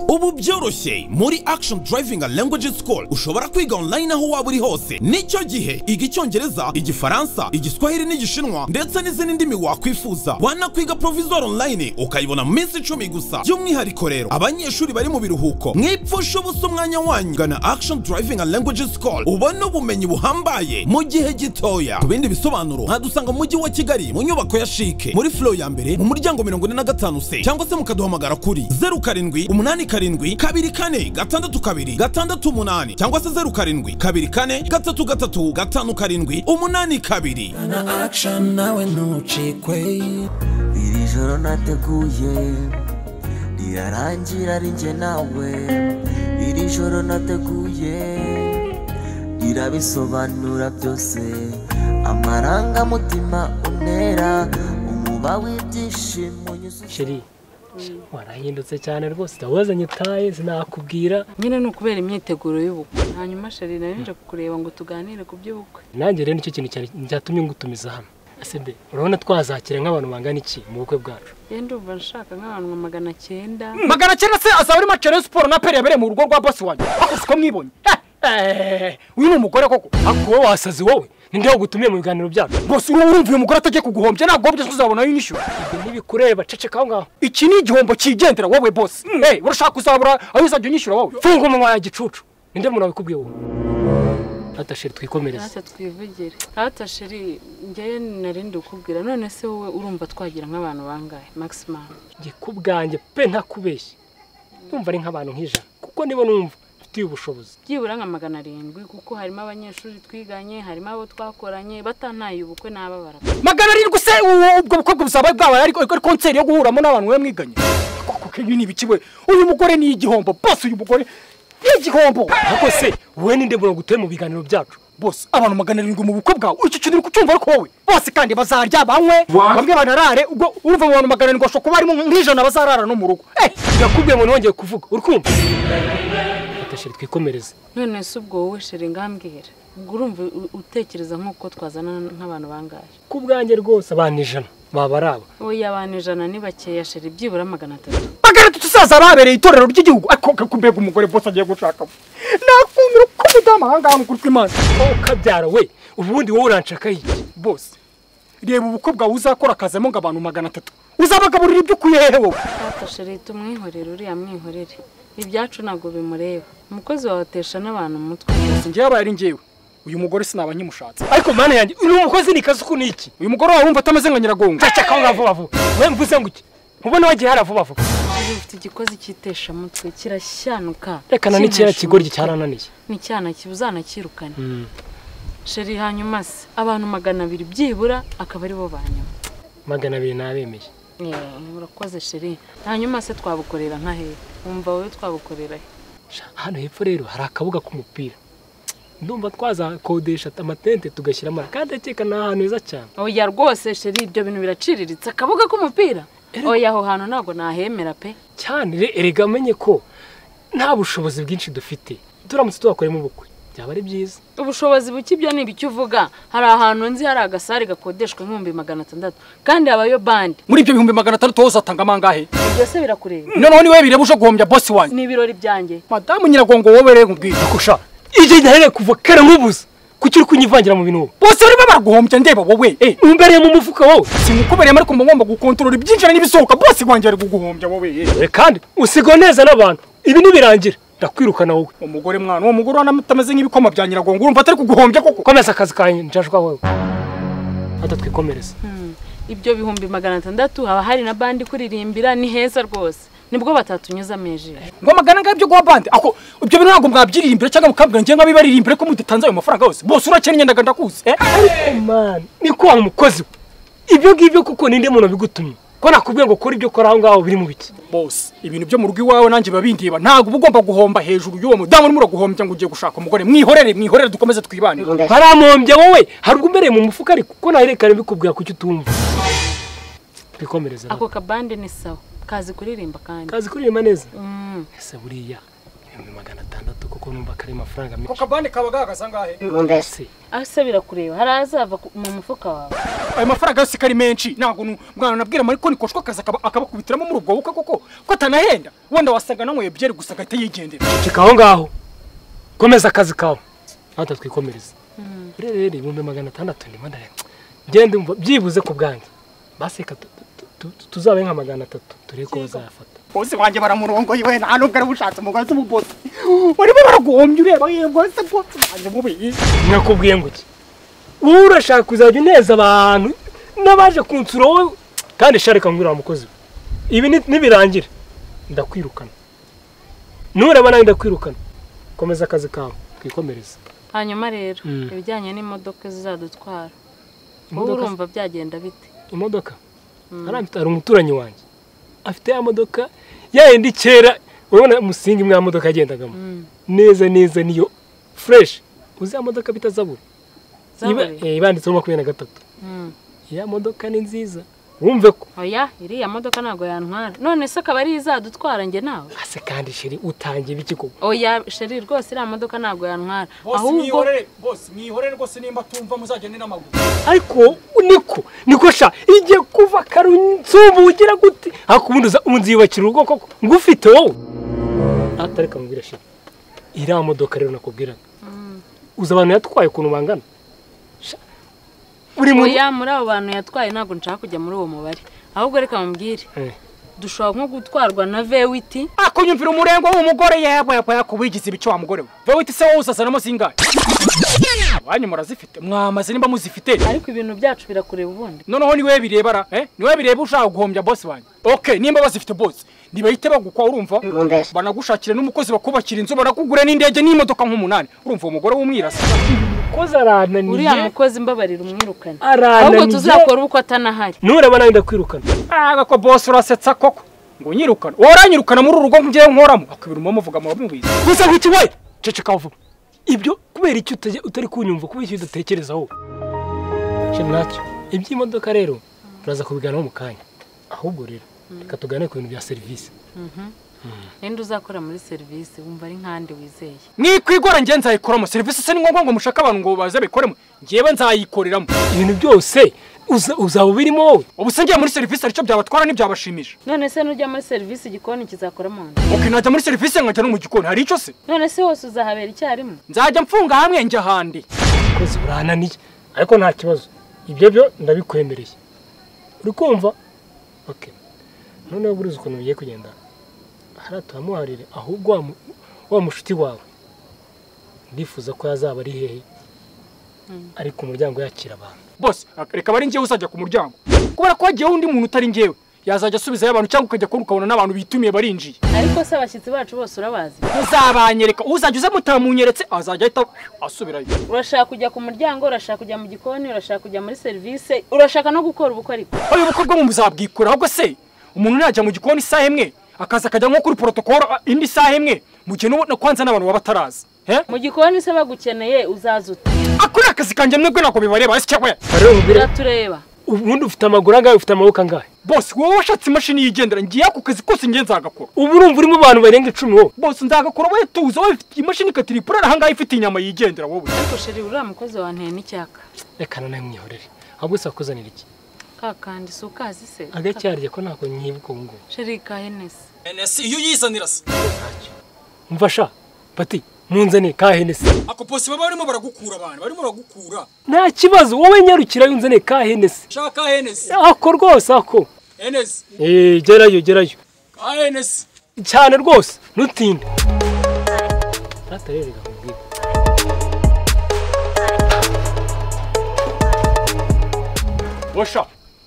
byoroshye muri action driving languages school ushobora kwiga online aho waba uri hose nicyo gihe iga icyongereza igifaransa igiswahili n'igishinwa ndetse n'izindi ndimi wakwifuza wanakwiga provisor online ukayibona mu minsi icumi gusa by'umwihariko rero abanyeshuri bari mu biruhuko mwipfusha ubusa umwanya wanyu gana action driving and languages school ubone ubumenyi buhambaye mu gihe gitoya ku bindi bisobanuro mwadusanga mu mujyi wa kigali mu nyubako ya shike muri flo ya mbere mu muryango mirongo ine na gatanu se cyangwa se mukaduhamagara kuri zeru karindwi umunani karindwi kabiri kane gatandatu kabiri gatandatu umunani cyangwa se zeru karindwi kabiri kane gatatu gatatu gatanu karindwi umunani kabiri na action nawe ntucikwe iri joro nateguye rirarangira ari njye nawe iri joro nateguye rirabisobanura byose amarangamutima unera umuba w'ibyishimo unyuze sheri warahindutse cyane rwose ndabuzanye utaye sinakubwira nyine ni ukubera imyiteguro y'ubukwe hanyuma sheri nayo nje kukureba ngo tuganire ku by'ubukwe nanjye rero nicyo kintu cyane cyatumye ngutumiza hano asebe urabona twazakira nk'abantu bangana iki mu bukwe bwacu ye ndumva nshaka nk'abantu nka magana cyenda magana cyenda se asaba ari macere siporo na peri yabereye mu rugo rwa bosi wanjye ako siko mwibonye Eh, uyu ni umugore koko ako wowe wasazi wowe ninde wagutumiye mu biganiro byacu rwose uba urumva uyu mugore atajya kuguhombya ntabwo wabyo uzabona y'inyishyu ibyo ntibikureba ceceka aho ngaho iki ni igihombo cyigendera wowe bosi Eh, urashaka kuzabura aho uzajya unyishyura wowe funga umunwa ya gicucu ninde muntu wabikubwiye wowe atashiri twikomereze ntacyo twivugire ntacyo sheri njyewe narindi ukubwira none se wowe urumva twagira nk'abantu bangahe maximum njye ku bwanjye pe ntakubeshye numva ari nk'abantu nk'ijana kuko nibo numva mfitiye ubushobozi byibura nka magana arindwi kuko harimo abanyeshuri twiganye harimo abo twakoranye batantaye ubukwe n'ababara magana arindwi se ubu- ubwo bukobwa buzabaye bwabaye ariko ari konseri yo guhuramo n'abantu we mwiganye koko kenyu ni ibiki we uyu mugore ni igihombo bose uyu mugore ni igihombo ariko se wowe ninde muntu wagutuye mu biganiro byacu bose abantu magana arindwi mu bukwe bwawe icyo kintu uri kucyumva ariko wowe bose kandi bazarya banywe bamwe banarare ubwo urumva mu bantu magana arindwi bashobora kuba harimo nk'ijana bazarara no mu rugo Eh, ndakubwiye muntu wongeye kuvuga uri kumva atashiri twikomereze none se ubwo wowe sheri ngambwira ubwo urumva u- utekereza nk'uko twazana nk'abantu bangahe ku bwanjye rwose abantu ijana baba ari aba oya abantu ijana ni bakeya sheri byibura magana atatu magana atatu usaza babereye itorero ry'igihugu ariko kakumbega umugore bose agiye gushakamo nakumira uko umudamu aha ngaha mukuru kw'imana wowe ukabyara we ubundi wowe uranshaka iki bose reba ubukwe bwawe uzakora akazamo ngo abantu magana atatu uzabagaburira ibyo ukwiye hehe wowe Data sheri tumwihorere uriya mwihorere ibyacu ntabwo bimureba umukozi wawe atesha n'abantu umutwe njyewe abaye ari njyewe uyu mugore sinaba nkimushatse ariko mana yanjye ni umukozi ni kazi ni iki uyu mugore wawe wumva atameze nka nyiragongo ndacaka aho ngaho vuba we mvuze ngo iki ntubona wagiye hari vuba vuba Iyo ufite igikozi cy'iteshamutwe kirashyanuka reka na n'ikera kinashumuka. kigoryi cyarananiye ni icyana uzanakirukane sheri hanyuma se abantu magana abiri byibura akaba ari bo ba nyuma magana abiri nabemeye Eh, urakoze sheri hanyuma se twabukorera nka hehe wumva wowe twabukorera he hano hepfo rero hari akabuga k'umupira ndumva twazakodesha amatente tugashyira amara kandi akeka ni ahantu heza cyane oya rwose sheri ibyo bintu biraciriritse akabuga k'umupira oya aho hantu ntabwo nahemera pe cyane re- erega amenye ko nta bushobozi bwinshi dufite turamutse tuhakoremo ubukwe byaba ari byiza ubushobozi buke ibyo ni ibiki uvuga hari ahantu nzi hari agasare gakodeshwa nk'ibihumbi magana atandatu kandi habayo bande muri ibyo bihumbi magana atandatu wowe uzatanga amangahe ibyo se birakureba noneho niwe bireba uje guhombya bosi wanjye ni ibirori byanjye madamu nyiragongo wowe rero nkubwiye kusha ibyo ntarere kuva kera nk'ubuze kuki uri kunyivangira mu bintu wowe bose barimo baraguhombya ndeba wowe eh umbereye mu mufuka wowe simukubereyemo ariko mba ngomba gukontorora ibyinjira n'ibisohoka bose wanjye ari kuguhombya wowe eh dore kandi usigwa neza n'abantu ibi ntibirangira ndakwirukana wowe umugore mwana uwo mugore urabona atameze nk'ibikoma bya nyiragongo urumva atari kuguhombya koko komeza akazi kanjye nshashwa wowe atatwikomereza ibyo bihumbi magana atandatu haba hari na bandi kuririmbira ni heza rwose nibwo batatunyuzamo ijisho ngo amagana ngayo byo guha bande ako ibyo bintu ntabwo mwabyiririmbira cyangwa mukabwira njye nk'abibaririmbire ko mudatanze ayo mafaranga yose bose urakennye ndaga ndakuzi eh ariko mani ni ko umukozi we ibyo ngibyo kuko ninde muntu bigutumye ko nakubwiye ngo ukore ibyo ukora aho ngaho biri mu biki bose ibintu byo mu rugo iwawe nanjye biba bindeba ntabwo uba ugomba guhomba hejuru y'uwo mudamu urimo uraguhombya ngo ugiye gushaka umugore mwihorere mwihorere dukomeze twibanire haramumbya wowe hari ubwo umbereye mu mufuka ariko ko naherekane bikubwira kuki utumva twikomereza ako kabande ni sawa kazi kuririmba kandi kazi kuririmba neza Mm. ese buriya ibihumbi magana atandatu kuko numva kari amafaranga ako menshi kabande kaba gahagaze angahe se asa birakureba hari azava ku- mu mufuka wawe ayo mafaranga yose ko ari menshi ntabwo nu- mwana nabwira mariko nikoshwa akazi akaba- akabakubitiramo muri ubwo bukwe koko ko atanahenda wenda wasanga nanyweye byeri gusa agahita yigendera cika aho ngaho komeza akazi kawe natwe twikomereze rero rero ibihumbi magana atandatu ndimo ndareba genda umva byibuze ku bwanjye basi reka tu- tu- tu- tu- tuzabe nka magana atatu turebe ko bazayafata bose banjye baramurongoye we nta nubwo arabushatse umugore w'umugozi barimo baraguhombya ureba yego se bwose banjye mubi nakubwiye ngo iki wowe urashaka kuzajya uneza abantu n'abaje kunsura wowe kandi sharika ngwira wa mukozi we ibi ni- nibirangira ndakwirukana nureba nawe ndakwirukana komeza akazi kawe twikomereze hanyuma rero Mm. ibijyanye n'imodoka zizadutwara wowe Imodoka- urumva byagenda bite imodoka hariya mfite- hari umuturanyi wanjye afite ya modoka ya yindi kera urabona umusingi mwa modoka yagendagamo neza neza niyo fureshi uzi ya modoka bita zaburi Iba- Zaburi? eh, ibanditseho makumyabiri na gatatu Mm. ya modoka ni nziza wumve ko oya iriya modoka ntabwo yantwara none se akaba ari izadutwara njye nawe ase kandi sheri utangiye ibiki koko oya sheri rwose iriya modoka ntabwo yantwara ahubwo mwihorere bose mwihorere rwose nimba tumva muzagende n'amaguru ariko niko niko sha igiye kuva karunsumbu ugira gute hakubundi uza- unziyubakira urugo koko ngufite wowe atareka mubwira sheri iriya modoka rero nakubwiraga uzi abantu yatwaye ukuntu bangana Sha, buri muntu oya muri abo bantu yatwaye ntabwo nshaka kujya muri uwo mubare ahubwo reka mubwire Eh, dushobora nko gutwarwa na vewiti akunyumvira umurengwa w'umugore yebo yebo yakubigize ibice wa mugore we vewe iti se wowe usazanamo zingahe wanyu murazifite mwamaze nimba muzifite ariko ibintu byacu birakureba ubundi noneho niwe birebara eh niwe bireba ushaka guhombya bosi wanjye okay nimba bazifite bose ntibahite bagukwa urumva banagushakira n'umukozi bakubakira inzu banakugura n'indege n'imodoka nk'umunani urumva uwo mugore w'umwirasi mukozi arananiye uriya mukozi mbabarira umwirukane Arananiye. ahubwo tuzakora uko atanahari nureba nawe ndakwirukana aga ko bosi urasetsa koko ngo nyirukana waranyirukana muri uru rugo ngiye nkoramo akabiri muvuga mu bamubizi gusa nk'iki we ceceka vuba ibyo kubera icyo utajya- utari kunyumva kubera icyo udatekerezaho shira nacyo iby'imodoka rero turaza kubiganiraho mu kanya ahubwo rero reka tugane ku bintu bya serivisi ninde uzakora muri serivisi wumva ari nk'andi wizeye nikwigora ngiye nzayikoramo serivisi se ni ngombwa ngo mushake abantu ngo baze bikoremo ngewe nzayikoreramo ibintu byose uza- uzaba ubirimo wowe ubu se ngiye muri serivisi aricyo byabatwara ntibyabashimisha none se nujya muri serivisi igikoni kizakora mu nda ok najya muri serivisi nkajya no mu gikoni hari icyo se none se hose uzahabera icyarimwe nzajya mfunga hamwe njya ahandi ukwezi urananiye ariko nta kibazo ibyo byo ndabikwemereye uri kumva ok noneho buriya uzi ukuntu bigiye kugenda hariya turamuharire ahubwo wa mu- wa mushuti wawe ndifuza ko yazaba ari hehe ari ku muryango yakira abantu bose reka bari ngewe uzajya ku muryango kubera ko hagiyeho undi muntu utari ngewe yazajya asubizayo abantu cyangwa ukajya kubona ukabona n'abantu bitumiye barinjiye ariko se abashyitsi bacu bose urabazi muzabanyereka uzajya uza mutamunyeretse azajya ahita asubirayo urashaka kujya ku muryango urashaka kujya mu gikoni urashaka kujya muri serivisi urashaka no gukora ubukwe ariko ayo bukwe bwo muzabwikora ahubwo se umuntu najya mu gikoni isaha imwe akaza akajya nko kuri protokoro indi saha imwe mu gihe n'ubu kwanza n'abantu baba batarazi eh? mu gikoni se bagukeneye uzaza uta ako ni akazi kanjye mwebwe ntabwo bibareba ese cyangwa rero mubwire uratureba ubundi ufite amaguru angahe ufite amaboko angahe bose wowe washatse imashini yigendera ngiye ako kazi kose ngiye nzagakora ubu urumva urimo abantu barenga icumi wowe bose nzagakora wowe tuza wowe ifite imashini ikatiripurara ahangaha ifite inyama yigendera wowe ariko sheri uriya mukozi wanteye n'icyaka reka nawe mwihorere ahubwo sakuzanira iki kakandi si ukazi se agacyarye ko ntabwo nyibuka ubu ngubu sheri kahenesi enesi iyo uyizanira se mfasha pati munzane ka henesi ako bose baba barimo baragukura abantu barimo baragukura nta kibazo wowe nyarukira yunzane ka henesi shaka enesi ako rwose ako enesi eee gerayo gerayo ka enesi cyane rwose ntutinde atarerega kubwira osha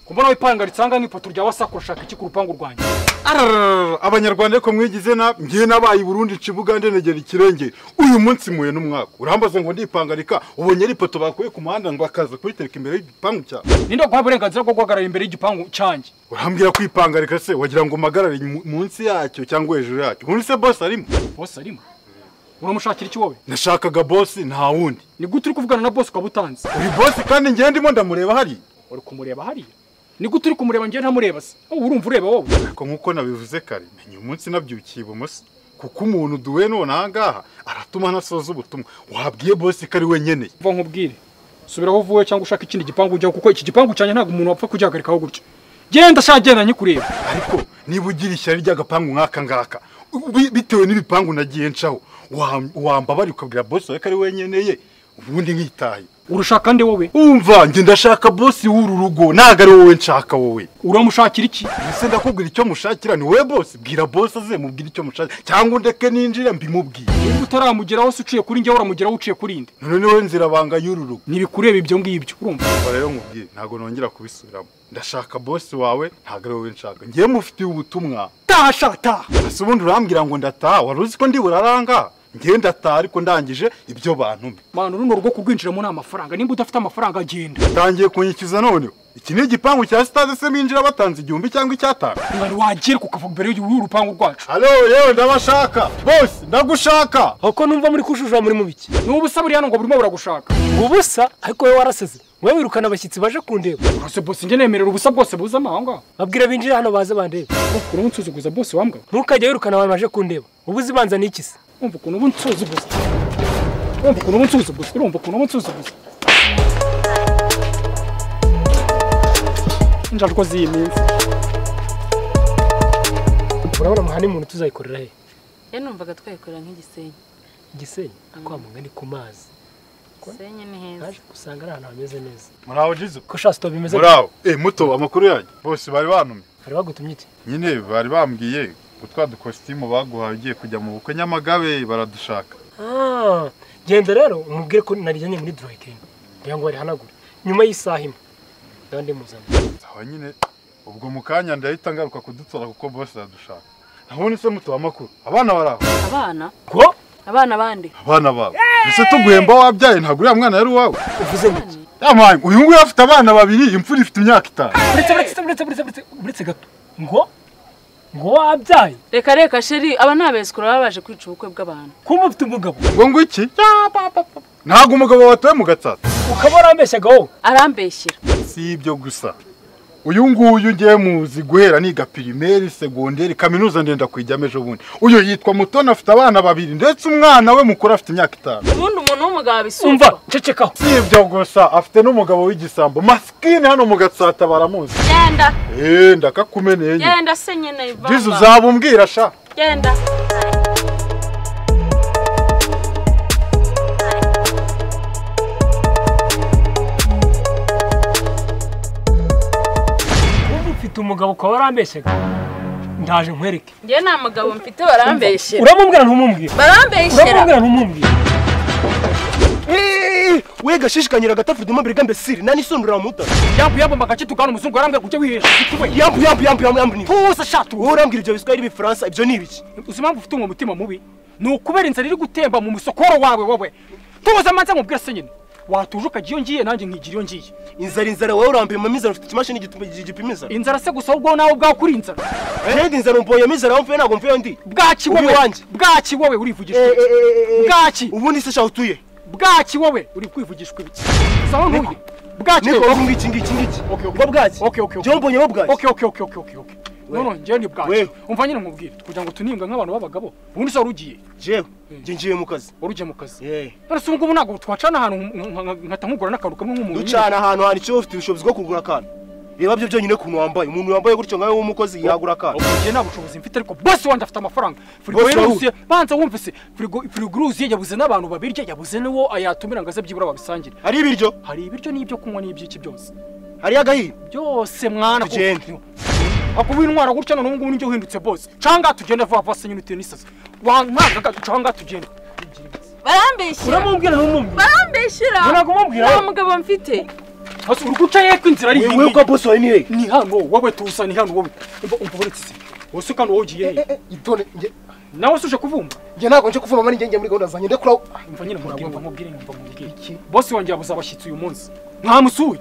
kumbona we ipanga ritsanga nk'ipoto rya wasako ushaka iki ku rupangu rwanjye arararara abanyarwanda ariko mwigize na ngiye nabaye i burundi nca ibugande negera ikirenge uyu munsi muye n'umwaka urambaza ngo ndipangarika ubonye ari ipoto bakuye ku muhanda ngo akaza kubitereka imbere y'igipangu cyawe ninde guha uburenganzira bwo guhagarara imbere y'igipangu cyanjye urambwira kwipangarika se wagira ngo mpagarare mu- munsi yacyo cyangwa hejuru yacyo ubundi se bosi arimo bose arimo uramushakira iki wowe nashakaga bosi nta wundi ni gute uri kuvugana na bose ukaba utanze uyu bosi kandi ngiye ndimo ndamureba hariya uri kumureba hariya ni gute uri kumureba ngewe ntamureba se wowe urumva ureba wowe ariko nk'uko nabivuze kare menya uyu munsi nabyukiye ibumoso kuko umuntu duwe none aha ngaha aratuma anasoza ubutumwa wabwiye bosi ko ari wenyine mva nkubwire subira aho uvuye cyangwa ushaka ikindi gipangu ujyaho kuko iki gipangu cyane ntabwo umuntu wapfa kugihagarikaho gutya genda shaka genda nyikureba ariko niba ugira ishyari ry'agapangu nk'aka ngaka bi- bitewe n'ibipangu nagiye ncaho wa- wambabara ukabwira bosi wawe ko ari wenyine ye ubundi nkitahe urushaka nde wowe umva njye ndashaka bosi w'uru rugo ntabwo ari wowe nshaka wowe uramushakira iki ese ndakubwira icyo mushakira ni wowe bosi bwira bosi aze mubwire icyo mushakira cyangwa undeke ninjira mbimubwiye niba utaramugeraho se uciye kuri njyewe uramugeraho uciye kuri nde none ni wowe nzira banga y'uru rugo ntibikureba ibyo ngibyo urumva Umva rero nkubwiye ntabwo nongera kubisubiramo ndashaka bosi wawe ntabwo ari wowe nshaka ngewe mufitiye ubutumwa taha sha taha ese ubundi urambwira ngo ndataha wari uzi ko ndi buraranga ngewe ndataha ariko ndangije ibyo bantumye mana runo rugo kurwinjiramo ni amafaranga nimba udafite amafaranga genda utangiye kunyikiza noneho iki ni igipangu cya sitade se binjira batanze igihumbi cyangwa icyatanu ngari wagereka ukavuga imbere y'urupangu rwacu halo yewe ndabashaka bosi ndagushaka ahubwo numva muri kujujura muri mu biki ni ubusa buriya ngo burimo buragushaka ubusa ariko wowe waraseze wowe wirukana abashyitsi baje kundeba urase bose njye nemerera ubusa bwose buzamo aho ngaho babwira binjire hano baze bandebe ukuntu unsuzuguza bose wambwa ntukajya wirukana abantu baje kundeba uba uzibanza n'ikisi wumva ukuntu uba unsuzuguza urumva ukuntu uba unsuzuguza urumva ukuntu uba unsuzuguza injajwa z'iyi minsi urabona muhane umuntu tuzayikorera he ya numvaga twayikorera nk'igisenyi igisenyi kwa mugani ku mazi gisenyi ni heza naje gusanga ari ahantu hameze neza muraho jizo ko sha sitopu bimeze muraho eh muto amakuru yanjye bose bari banumye bari bagutumye iki nyine bari bambwiye ngo twa dukositimu baguhaye ugiye kujya mu bukwe nyamagabe baradushaka Ah, genda rero umubwire ko narijyanye muri durayikingi kugira ngo barihanagure nyuma y'isaha imwe ndaba ndimuzanye aho nyine ubwo mu kanya ndahita ngaruka kudutora kuko bose aradushaka nabone se muto amakuru abana bari aho abana ko abana bandi abana babo ese tuguhemba wabyaye ntabwo uriya mwana yari uwawe uvuze iki yamaye uyu nguyu afite abana babiri imfura ifite imyaka itanu uretse uretse uretse uretse uretse uretse gato ngo ngo wabyaye reka reka sheri aba ni abesikora baba baje kwica ubukwe bw'abantu kuba ufite umugabo ngo ngo iki Ya, pa, pa, pa. ntabwo umugabo watoye mu gatsata ukaba warambeshyaga wowe arambeshyera si ibyo gusa uyu nguyu ngiye muzi guhera niga pirimeri segonderi kaminuza ndenda kuyijyamo ejo bundi uyu yitwa mutoni afite abana babiri ndetse umwana we mukuru afite imyaka itanu ubundi umuntu w'umugabo umva abisumva cecekaho si ibyo gusa afite n'umugabo w'igisambo masikini hano mu gatsata baramuzi genda eee ndakakumeneye nyine genda se nyine ivanga. jizu uzabumbwira sha genda uba ufite umugabo ukaba warambeshyaga ndaje nkwereke njye nta mugabo mfite barambeshyera uramubwira ntumubwire barambeshyera uramubwira ntumubwire wega ashishikanyira agatafurita umubiri gambesiri nani sondura muta yambu yambamba agace tugana umuzungu arambwira kujya wihesha igituba yambu yambu yambu yambu yambu ni tuza sha tu wowe urambwira ibyo biswahili bifaransa ibyo ni ibiki uzi impamvu ufite uwo mutima mubi ni ukubera inzara iri gutemba mu musokoro wawe wowe tubuze amanza nkubwira se nyine watuje ukajya iyo ngiye nanjye nkigira iyo ngiye inzara inzara wowe urambiramo inzara ufite ikimashini gituma- gi- gipima inzara inzara se gusa ahubwo nawe ubwawe kuri inzara kandi inzara mbonyemo inzara aho mvuye ntabwo mvuye ndi bwaki wowe Uri iwanjye. bwaki wowe urivugisha Eh, ibiki? eh, eh, eh, eh. bwaki ubundi se shaho utuye bwaki wowe uri kwivugishwa ibiki gusa aho ntuye bwaki niko wowe ubu ngiki ngiki ngiki Okay, okay. bwo bwaki Okay, okay, okay. njyewe mbonyemo bwaki oke oke oke oke oke oke noneho njyewe ni bwaki Wewe. umva nyine nkubwire kugira ngo tunimbwe nk'abantu b'abagabo ubundi se wari ugiye njyewe njye ngiye mu kazi wari ugiye mu kazi Eh. none se ubu ngubu ntabwo twacana ahantu nk- nk- nkahita nkugura n'akantu kamwe nk'umuntu nyine. ducana ahantu hantu icyo ufite ubushobozi bwo kugura akantu reba byo byonyine ukuntu wambaye umuntu wambaye gutyo nkawe w'umukozi yagura akantu njye nta bushobozi mfite ariko bose wanjye afite amafaranga firigo Bose wawe. yaruzuye banza wumve se firigo firigo iruzuye yabuze n'abantu babirya yabuze n'uwo yatumira ngo aze byibura babisangire hari ibiryo hari ibiryo n'ibyo kunywa n'iby'iki byose hari agahinda byose mwana ko- Tugende. akuba intwara gutya none ubungubu nibyo uhindutse bose canga tugenda vuba vuba senyine uteye n'isazi wankagaga canga tugenda barambeshyera uramubwira ntumubwira barambeshyera ntabwo umubwira nta mugabo mfite hasi uri guca yeko inzira ari wewe iyi kwa bosi wawe ni hehe ni hano wowe tusa ni hano wowe umva umva uretse se wose ukana wowe ugiye hehe itone njye nawe se uje kuvumba njye ntabwo nje kuvuma mari njye muri gahunda zanjye ndekura mva nyine mubwire mva mubwire mva mubwire bose wanjye yabuze abashyitsi uyu munsi mwamusuye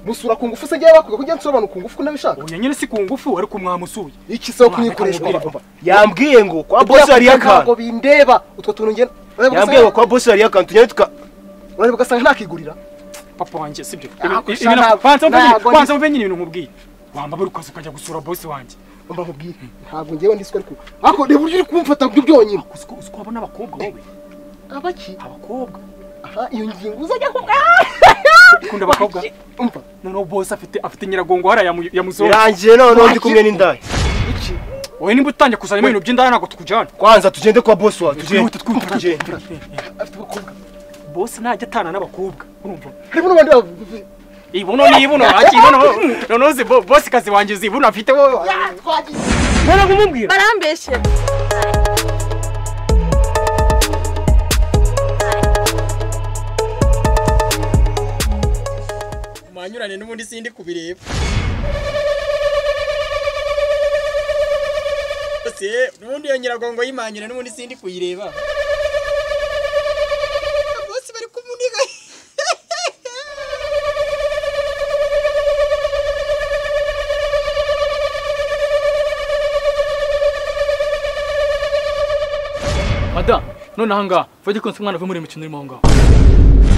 musura ku ngufu se njye bakwiga kujya nsura abantu ku ngufu ko nabishaka ubu nyine si ku ngufu ariko mwamusuye iki se wo Mwana, reka mubwire. kunyikoreshwa yambwiye ngo kwa bosi hariyo akantu bindeba utwo tuntu ngena yambwiye ngo kwa bosi hariyo akantu tujya tuka urareba ugasanga ntakigurira papa wanjye sibyo Ntabwo Ibi- sha, ibi- ntabwo- banza mve nyine- ntabwo banza mve nyine ibintu nkubwiye wambabura ukaza ukajya gusura bose wanjye mba nkubwire ntabwo ngewe ndi siko ariko ariko reba uburyo uri kumfata byo byonyine Uziko uziko abona abakobwa wowe. abaki Abakobwa. aha iyo ngingo uzajya kumbwa Ukunda abakobwa. umva Noneho boss afite afite nyiragongo hara yamuzo. birangiye noneho ndi kumwe n'indaya iki Wowe nimba utangiye kuzana ibintu by'indaya ntabwo tukujyana. kwanza tugende kwa bosi wawe Twihuta tugende twihuta. tugende afite ubukobwa Boss najya atana n'abakobwa. Urumva? harimo n'abandi ba- Ibuno ni ibuno akibuno. Noneho uzi bo- boss kazi wanjye uzi ibuno afite wowe. None kumubwira barambeshyera Manyurane n'ubundi sindi kubireba. Se, n'ubundi iyo nyiragongo y'imanyure n'ubundi sindi kuyireba. Bosi bari kumuniga. Mada, none aha ngaha, fage konse umwana ave muri imikino irimo aho ngaho.